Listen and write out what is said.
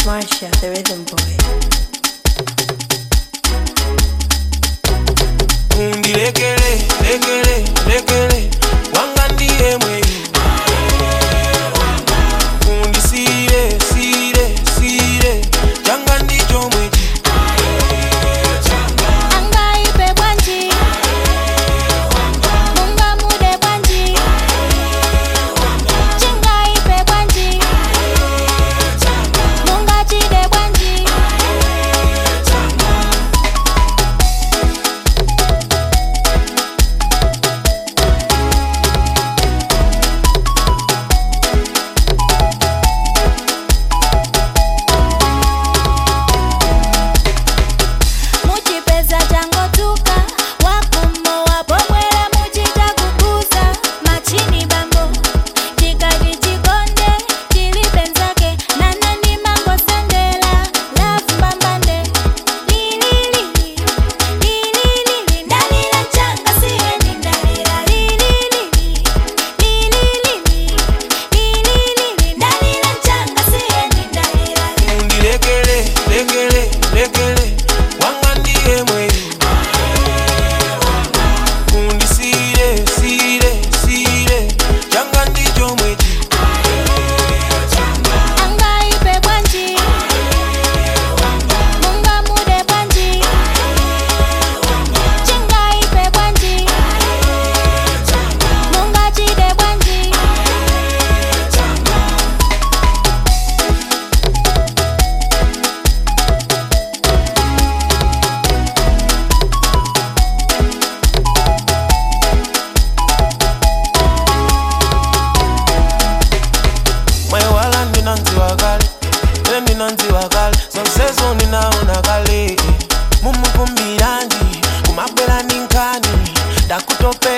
Marsha, the rhythm boy. undilekele lekele lekele wanga ndiye mwenyu undisire sire sire changa ndicho mwechi angaipe bwanji mungamude bwanji chingaipe bwanji mungachide bwanji muchipeza changotuka wakumowa pomwera muchita kukuza machini bambo chikati chikonde chilipenzake nanani mangosendela lafu mbambande lililili lililili ndalila changa siyeni ndalila lililili lililili lililili ndalila changa siyeni ndalila undilekele lekele lekele wanga ndiye mwenyu undisire sire sire changa ndicho mwechi angaipe bwanji mungamude bwanji chingaipe bwanji mungachide bwanji mwewala ndinanziwa kale le ndinanziwa kale zonsezo ninaona kale mumukumbiranji kumabwera ninkani ndakutope